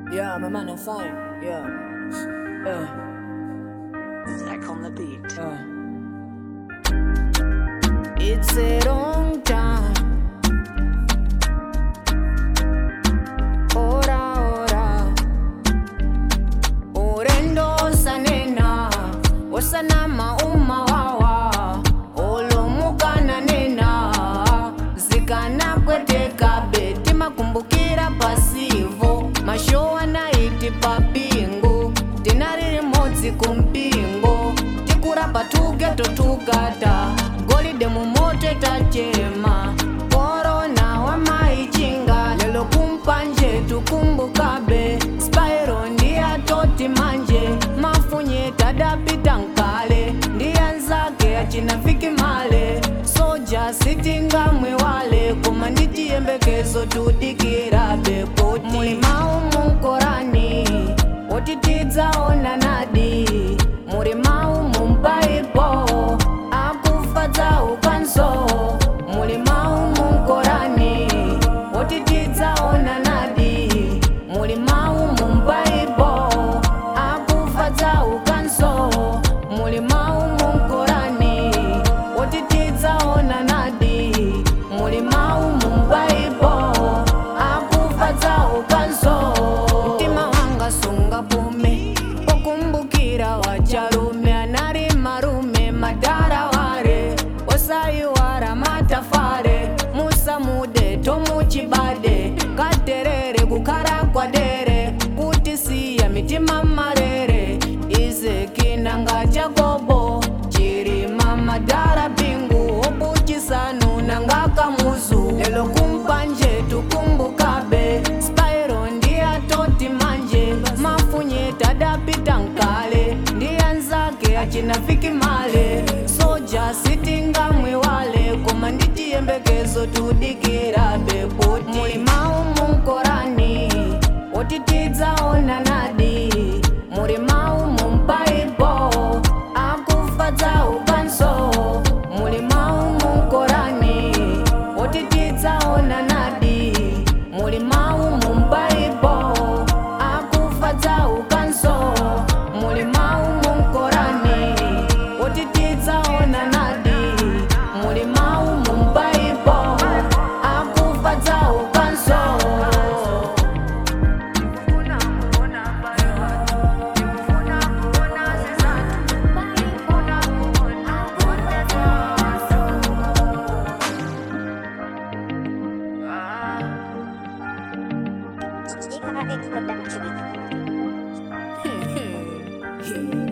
Yeah, my man, I'm fine. Yeah. Uh, Zach on the beat. uh. It's a long time. Ora, ora. Urendo sanena. Osana mauma wawa. Olomukana nena. Zikana kweteka beti makumbukira pasivo. Mashowa naiti papingo. Tinari rimodzi kumpingo. Tikurapa tugeto tugata. Golide mumoto tachema. Korona wamaichinga. Lelo kumpanje tukumbukabe. Spyro ndiye toti manje. Mafunye tadapita nkale. Ndiye nzake achinafiki male. Soja sitinga mwewale. Kuma ndichiyembekezo tudikira bepoti. Mulima umukorani. Otitidzaona nadi. Mulima umumpaipo. Akufadza ukanso. Mulima umukorani. Otitidzaona nadi. Mulima umumpaipo. Akufadza ukanso. Mulima umukorani. Otitidzaona nadi. Mulima umumpaipo. Akufadza ukanso. Mtima wanga sunga pume. Pokumbukira wacharume anari marume madara ware. Osaiwara matafare. Musamude tomuchibade. Katerere kukara kwadere. Kutisiya mitima marere. Ize kinanga chakobo. Chirima madara pingu. Obuchisanu nanga kamuzu. Lelo kumpanje tukumbukabe. Spyro ndiye toti manje. Mafunye tadapita nkale. Ndiye nzake achinafiki male. Soja sitinga mwewale. Koma ndichiyembekezo tudikira bepoti. Mulima umukorani. Otitidzaona nadi. Mulima umumpaipo. Akufadza ukanso. Mulima umukorani. Otitidzaona nadi. Mulima umumpaipo. Akufadza ukanso. Mulima umukorani. Otitidzaona nadi. Mulima umumpaipo. Akufadza ukanso. Jika X Production.